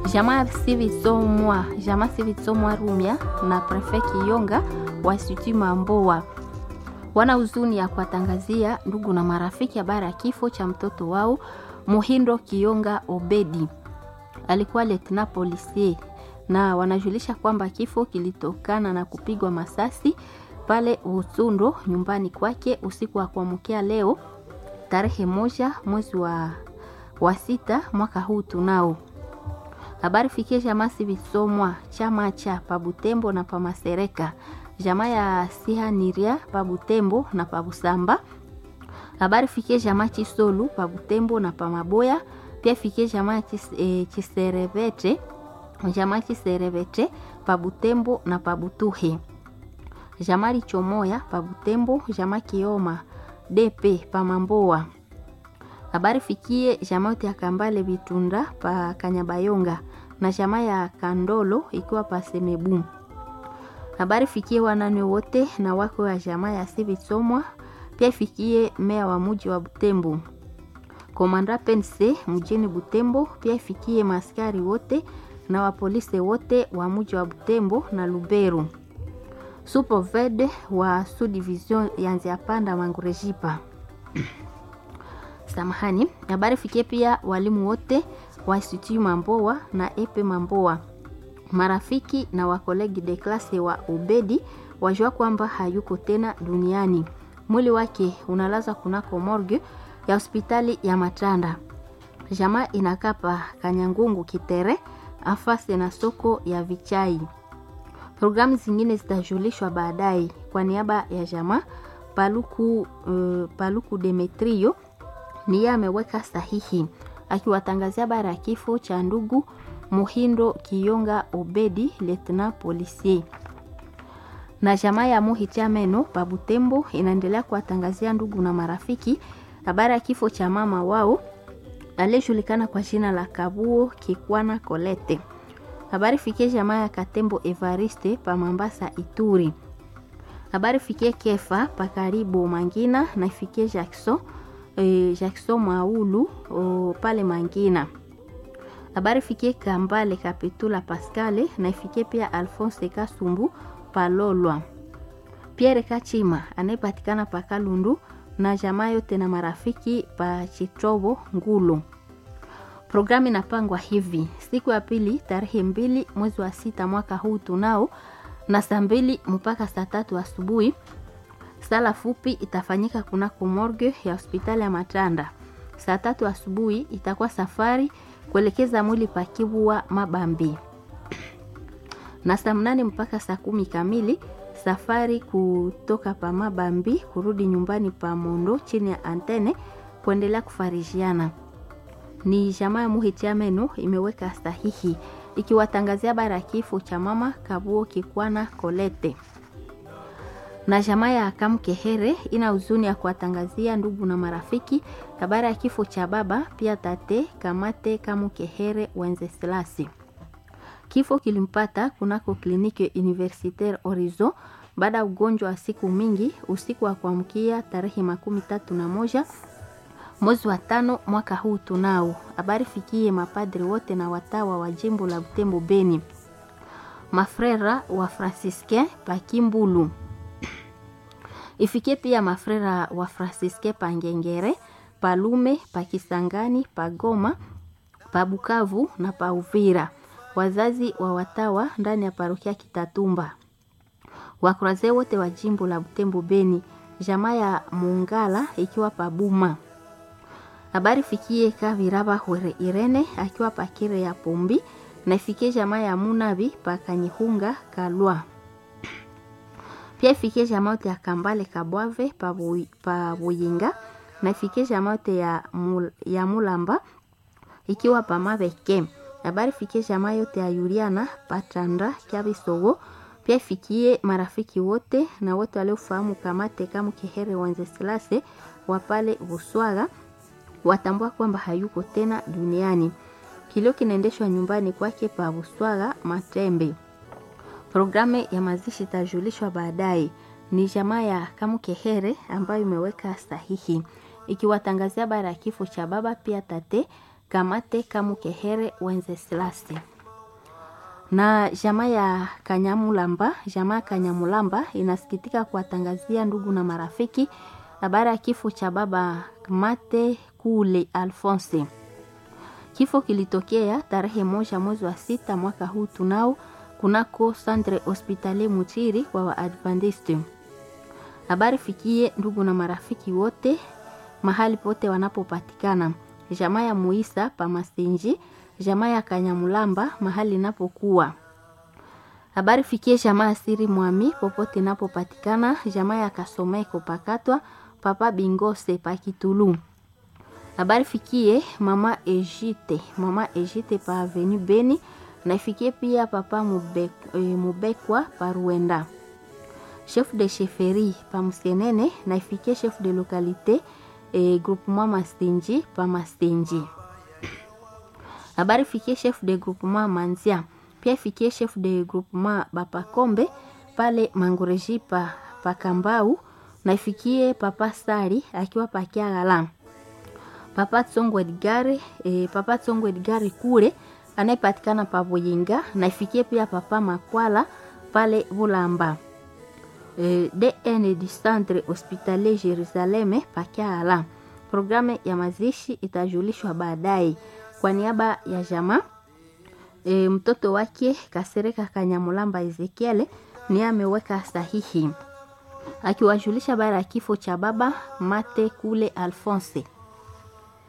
Jamaa Sivitsomwa, Jamaa Sivitsomwa Rumia na Prefe Kiyonga wa Institut Mamboa wana huzuni ya kuwatangazia ndugu na marafiki habari ya kifo cha mtoto wao Muhindo Kiyonga Obedi, alikuwa lieutenant policier, na wanajulisha kwamba kifo kilitokana na kupigwa masasi pale Usundo nyumbani kwake usiku wa kuamkia leo tarehe moja mwezi wa, wa sita mwaka huu tunao habari fikie jamaa Sivisomwa chama cha Pabutembo na Pamasereka jamaa ya Sihaniria Pabutembo na Pabusamba. Habari fikie jamaa Chisolu Pabutembo na Pamaboya. Pia fikie jamaa Chis, e, Chiserevete jamaa Chiserevete Pabutembo na Pabutuhe. Jamaa Lichomoya Pabutembo jamaa Kioma DP Pamamboa. Habari fikie jamaa yote ya Kambale Vitunda pa Kanyabayonga na jamaa ya Kandolo ikiwa pa Semebu. Habari fikie wanane wote na wako wa jamaa ya Sivitsomwa. Pia ifikie meya wa muji wa Butembo, komanda pense mjini Butembo. Pia ifikie maskari wote na wapolisi wote wa muji wa Butembo na Luberu, supovede wa subdivision ya Nziapanda Mangurejipa. Samahani. Habari fikie pia walimu wote wa Institut Mamboa na Epe Mamboa marafiki na wakolegi de klase wa Ubedi wajua kwamba hayuko tena duniani. Mwili wake unalaza kunako morgue ya hospitali ya Matanda. Jamaa inakapa Kanyangungu Kitere afase na soko ya Vichai. Programu zingine zitajulishwa baadaye. Kwa niaba ya jamaa Paluku, uh, Paluku Demetrio niye ameweka sahihi akiwatangazia bara ya kifo cha ndugu Muhindo Kiyonga Obedi lieutenant policier. Na jamaa ya Muhichameno Pabutembo inaendelea kuwatangazia ndugu na marafiki habari ya kifo cha mama wao aliyejulikana kwa jina la Kabuo Kikwana Kolete. Habari fikie jamaa ya Katembo Evariste pa Mambasa Ituri. Habari fikie Kefa pa karibu Mangina na ifikie Jackson eh, Jackson Maulu o, pale Mangina habari fikie Kambale Kapitula Pascale na ifikie pia Alphonse Kasumbu Palolwa, Pierre Kachima anayepatikana pa Kalundu na jamaa yote na marafiki pa Chitobo Ngulu. Programu inapangwa hivi: siku ya pili tarehe mbili mwezi wa sita mwaka huu tunao na saa mbili mpaka saa tatu asubuhi. Sala fupi itafanyika kunako morgue ya hospitali ya Matanda. Saa tatu asubuhi itakuwa safari kuelekeza mwili pakiwa Mabambi, na saa mnane mpaka saa kumi kamili safari kutoka pa Mabambi kurudi nyumbani pa Mondo chini ya antene kuendelea kufarijiana. Ni jamaa ya Muhitiameno imeweka sahihi ikiwatangazia bara ya kifo cha mama Kabuo Kikwana Kolete na jamaa ya Kamkehere ina huzuni ya kuwatangazia ndugu na marafiki habari ya kifo cha baba pia tate Kamate Kamukehere Wenzeslasi. Kifo kilimpata kunako kliniki Universitaire Horizon baada ya ugonjwa wa siku mingi usiku wa kuamkia tarehe makumi tatu na moja mwezi wa tano mwaka huu tunao. Habari fikie mapadri wote na watawa wa jimbo la Butembo Beni, mafrera wa Franciscain Pakimbulu ifikie pia mafrera wa Fransiske Pangengere, Palume, Pakisangani, Pagoma, Pabukavu na Pauvira, wazazi wa watawa ndani ya parokia Kitatumba, wakuraze wote wa jimbo la Butembo Beni, jamaa ya Mungala ikiwa Pabuma. Habari fikie Kaviraba Hwere Irene akiwa Pakire ya Pombi na ifikie jamaa ya Munabi Pakanyihunga Kalwa pia ifikie jamaa yote ya Kambale Kabwave pa Buyinga na ifikie jamaa yote ya, mul, ya Mulamba ikiwa pa Mabeke. Habari fikie jamaa yote ya Yuriana Patanda Kyabisogo. Pia ifikie marafiki wote na wote waliofahamu Kamate Kamu Kehere Wenzeslase wa pale Buswaga watambua kwamba hayuko tena duniani. Kilio kinaendeshwa nyumbani kwake pa Buswaga Matembe. Programu ya mazishi itajulishwa baadaye. Ni jamaa ya Kamukehere ambayo imeweka sahihi ikiwatangazia bara ya kifo cha baba pia tate Kamate Kamukehere Wenzeslasi na jamaa ya Kanyamulamba, jamaa ya Kanyamulamba inasikitika kuwatangazia ndugu na marafiki habari ya kifo cha baba Mate Kule Alphonse. Kifo kilitokea tarehe moja mwezi wa sita mwaka huu tunao kunako Centre Hospitalier Mutiri kwa Waadventiste. Habari fikie ndugu na marafiki wote mahali pote wanapopatikana, jamaa ya Muisa pa Masenji, jamaa ya Kanyamulamba mahali inapokuwa. Habari fikie jamaa ya Siri Mwami popote inapopatikana, jamaa ya Kasomeko pakatwa, papa Bingose pa Kitulu. Habari fikie mama Ejite, mama Ejite pa Avenue Beni na ifikie pia papa Mubek, e, Mubekwa pa Ruenda. Chef de chefferie pa Musenene na ifikie chef de localité e, groupement Mastenji pa Mastenji. Habari fikie chef de groupement Manzia, pia ifikie chef de groupement Bapakombe pale Mangoreji pa, pa Kambau na ifikie papa Sari akiwa pa Kiagala. Papa Tsongo Edgari, e, papa Tsongo Edgari kule anayepatikana pa Buyinga na ifikie pia papa Makwala pale Bulamba. E, DN du Centre Hospitalier Jerusaleme pa Kiagala. Programu ya mazishi itajulishwa baadaye. Kwa niaba ya jamaa e, mtoto wake Kasereka Kanyamulamba Ezekiel ni ameweka sahihi akiwajulisha bara ya kifo cha baba Mate Kule Alphonse.